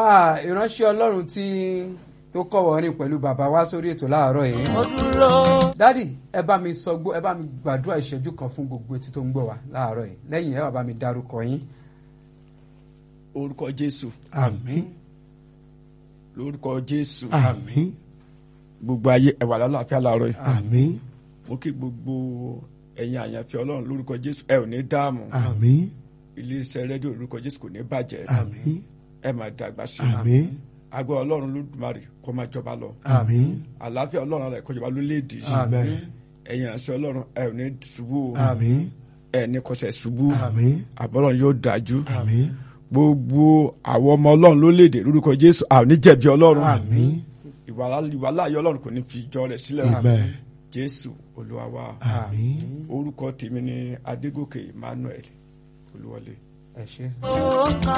Ah, ìránṣẹ́ ọlọ́run tí tó kọ̀ wọ́rin pẹ̀lú bàbá wa sórí ètò láàárọ̀ yìí. mo dúró. dádì ẹ bá mi sọ gbó ẹ bá mi gbàdúrà ìṣẹ́jú kan fún gbogbo etí tó ń gbọ́ wa láàárọ̀ yìí lẹ́yìn ẹ wá bá mi dárúkọ yín. orúkọ jésù àmín lórúkọ jésù àmín gbogbo ayé ẹwà lálàáfíà láàárọ̀ yìí àmín mo kí gbogbo ẹ̀yin àyànfẹ́ ọlọ́run lórúkọ jésù ẹ ò ní dààmú àmín iléeṣẹ́ rédíò lórúkọ jésù kò ní bàjẹ́ àmín ẹ máa dàgbà sí i àmín agbọ́ ọlọ́run lódùmarè kó máa jọba lọ àmín àlàáfíà ọlọ́run rẹ̀ kó jọba lórílẹ̀‐èdè yìí àmín ẹ̀yin àṣẹ ọlọ́run ẹ ò ní ṣubú o àmín ẹ ní kọsẹ̀ ṣubú àmín àbọ̀lọ́run yóò dájú àmín gbogbo àwọn ọmọ ọlọ́run lórílẹ̀‐èdè lórúkọ jésù a ò ní jẹ̀bi ọlọ́run àmín ìwà láàyè ọlọ́run kò ní fi jọ rẹ̀ sílẹ̀ o. amen jésù olúwa wa àmín orúkọ tèmi ni adégòkè emmanuel olúwọlé. ẹ ṣe. ó kà